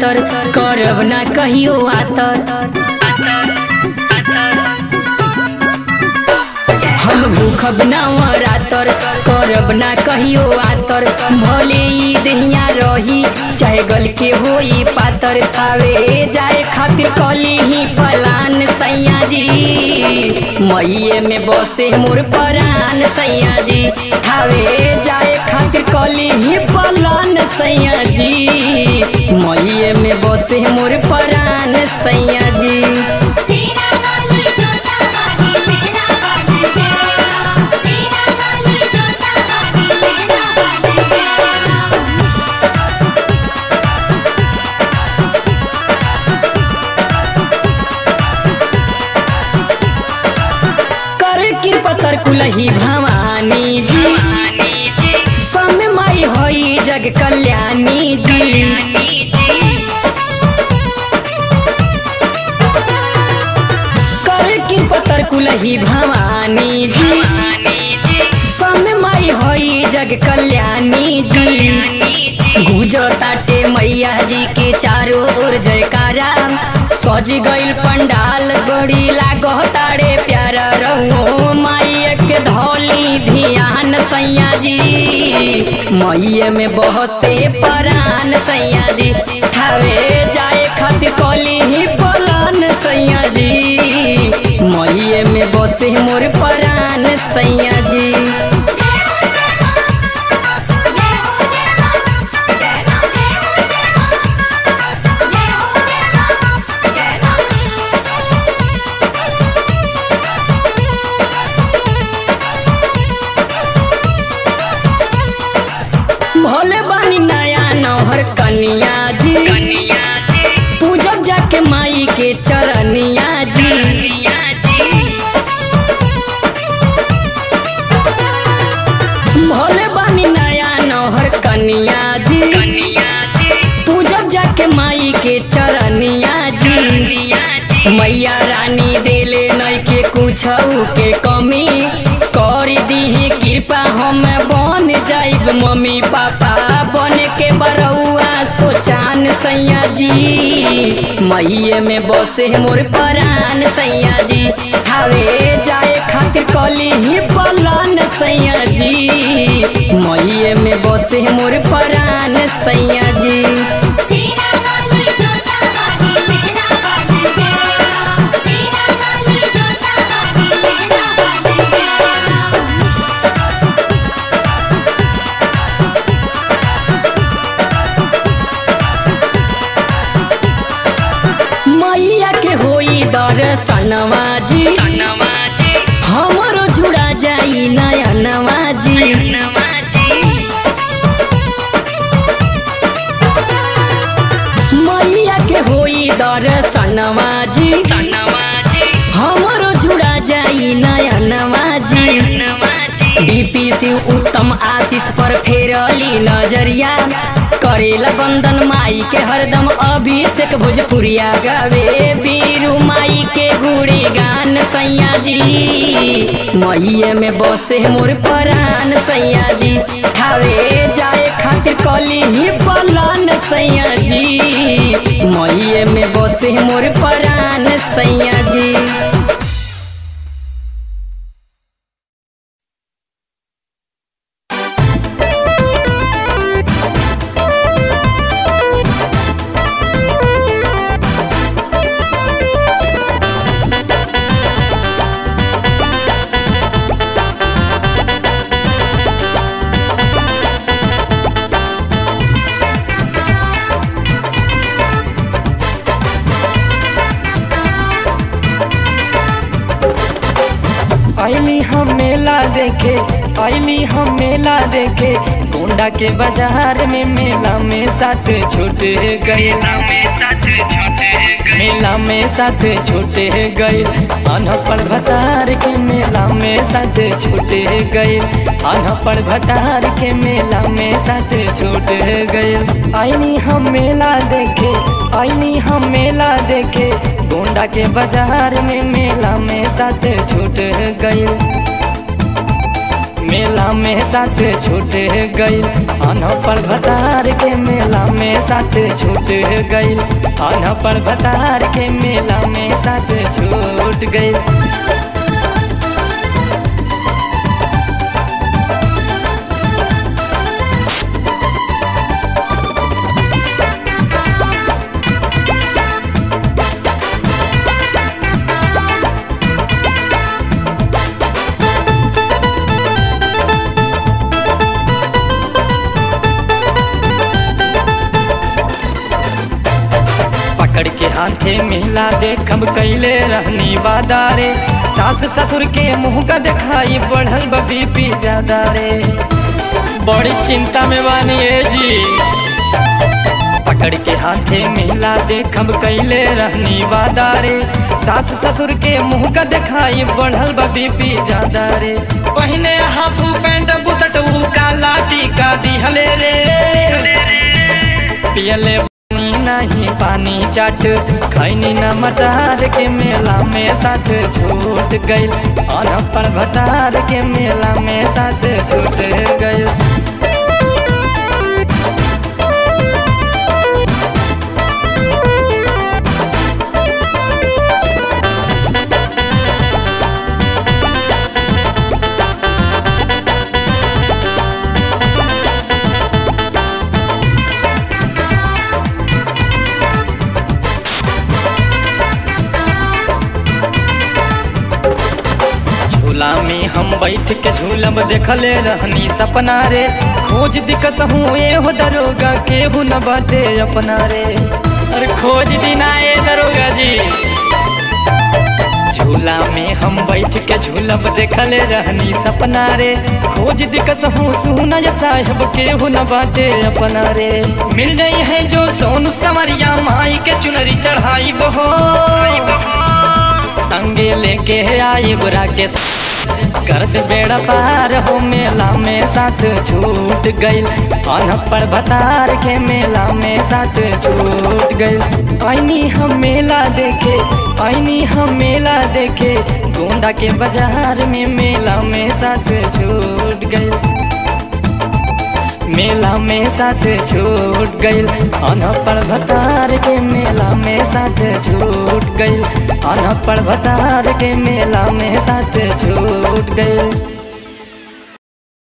पातर करब ना कहियो आतर हम भूखब ना रातर करब ना कहियो आतर भले ई दहिया रही चाहे गल के होई पातर थावे जाए खातिर कली ही फलान सैया जी मईए में बसे मोर परान सैया जी थावे जाए खातिर कली ही फलान सैया जी मईए में बसे मोर परान सैया जी सीना वाली जोता वाली मेरा वाली जेरा सीना वाली जोता वाली मेरा वाली जेरा कर कृपतर कुलही भवानी जी समय माई होई जग कल्याणी जी कर कृपतर कुलही भवानी जी समय माई होई जग कल्याणी जी गुजो ताटे मैया जी के चारों ओर जयकारा सज गइल पंडाल बड़ी लागो तारे प्यारा रहो माई के धौली ध्यान सैया जी मैये में बहसे परान सैया जी थावे जाए खातिर कली ही पलान सैया जी मैये में बसे मोर परान सैया जी जय हो जय हो जय हो जय हो जय हो जय हो जय हो भोले बानी नया नौहर कनिया जी पूजब जाके माई के चरनिया जी भोले बानी नया नौहर कनिया जी पूजब जाके माई के चरनिया जी मैया रानी देले नई के कुछ के कमी कर दीही कृपा हम बन जाइब मम्मी पापा बन के बरौआ सोचान सैया जी मैये में बसे मोर परान सैया जी थावे जाए खातिर कली ही पलान सैया जी मैये में बसे मोर परान सैया जी सीना वाली जोता वाली मेरा वाली जेरा सीना वाली जोता वाली मेरा वाली जेरा मैया के होई दर्शनवा जी हमरो जुड़ा जाई नयनवा जी मैया के होई दर्शनवा जी हमरो जुड़ा जाई नयनवा जी डीपी शिव उत्तम आशीष पर फेरली नजरिया करेला बंदन माई के हरदम अभिषेक भोजपुरिया गावे बीरू माई के गुड़ी गान सैया जी मैये में बसे मोर परान सैया जी थावे जाए खातिर कली ही पलान सैया जी मैये में बसे मोर परान सैया जी आईली हम मेला देखे आईली हम मेला देखे गोंडा के बाजार में मेला में साथ छूट गए मेला में साथ छूट गए अनपढ़ भतार के मेला में साथ छूट गए अनपढ़ भतार के मेला में साथ छूट गए आईली हम मेला देखे आईली हम मेला देखे गोंडा के बाजार में मेला में साथ छूट गई मेला में साथ छूट गई अनपढ़ भतार के मेला में साथ छूट गईल अनपढ़ भतार के मेला में साथ छूट गईल पकड़ के हाथे मिला देखब कैले रहनी वादारे सास ससुर के मुंह का दिखाई बढ़ल बी पी ज्यादा रे बड़ी चिंता में बानी है जी पकड़ के हाथे मिला देखब कैले रहनी वादारे सास ससुर के मुंह का दिखाई बढ़ल बी पी ज्यादा रे पहने हाफ पैंट बुसट ऊ काला टीका दिहले रे पियले पानी नहीं पानी चाट खैनी न मटार के मेला में साथ छूट गईल अनपढ़ भटार के मेला में साथ छूट गईल झूला में हम बैठ के झूलब देखले रहनी सपना रे खोज दिकस हूँ ए हो दरोगा केहू न बाटे अपना रे अरे खोज दिना ए दरोगा जी झूला में हम बैठ के झूलब देखले रहनी सपना रे खोज दिकस हूँ सुना या साहेब केहू न बाटे अपना रे मिल जाई है जो सोनू समरिया माई के चुनरी चढ़ाई बहो संगे लेके आई बुरा के करत बेड़ा पार हो मेला में साथ छूट गईल अनपढ़ भतार के मेला में साथ छूट गईल आईनी हम मेला देखे आईनी हम मेला देखे गोंडा के बाजार में मेला में साथ छूट गईल मेला में साथ छूट गईल अनपढ़ भतार के मेला में साथ छूट गईल अनपढ़ भतार के मेला में साथ छूट गईल